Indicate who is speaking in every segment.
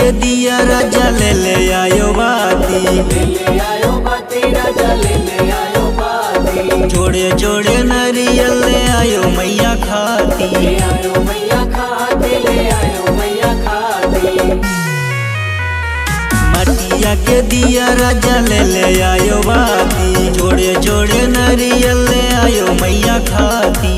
Speaker 1: के दिया राजा ले ले आयो बाती
Speaker 2: ले आयो बाती राजा ले ले आयो बाती
Speaker 1: जोड़े जोड़े नारियल ले आयो मैया खाती
Speaker 2: ले आयो मैया खाती ले आयो मैया खाती
Speaker 1: मटिया के दिया राजा ले ले आयो बाती जोड़े जोड़े नारियल ले आयो मैया खाती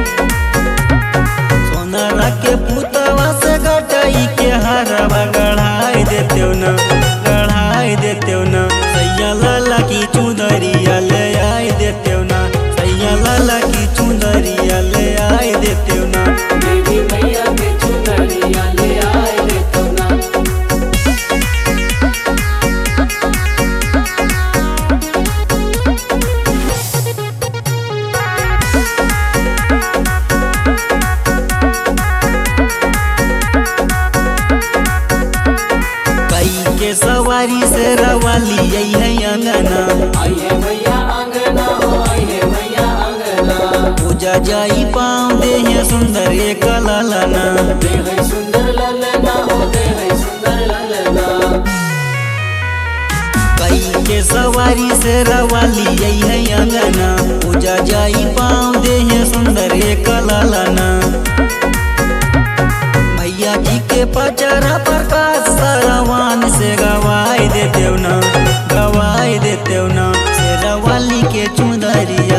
Speaker 1: सोनारा के पुतवा से गटाई के हरवा गढ़ाई देते न गढ़ाई देते न सैया लाला की चुंदरिया ले आई देते न सैया लाला की चुंदरिया ले आई देते न
Speaker 2: देवी मैया के चुनरिया ले आए रे तोना
Speaker 1: कई के सवारी से रवाली यही है अंगना
Speaker 2: आइए मैया आंगना हो आइए मैया आंगना
Speaker 1: पूजा जाई पाँव दे है सुंदर एक लालना
Speaker 2: दे है सुंदर ललना हो दे है सुंदर ललना
Speaker 1: कई के सवारी से रवाली यही है अंगना पूजा जाई पाँव दे है सुंदर एक लालना मैया जी के पचरा प्रकाश सरवान से गवाई देते न गवाई देते न से रवाली के चुंदरिया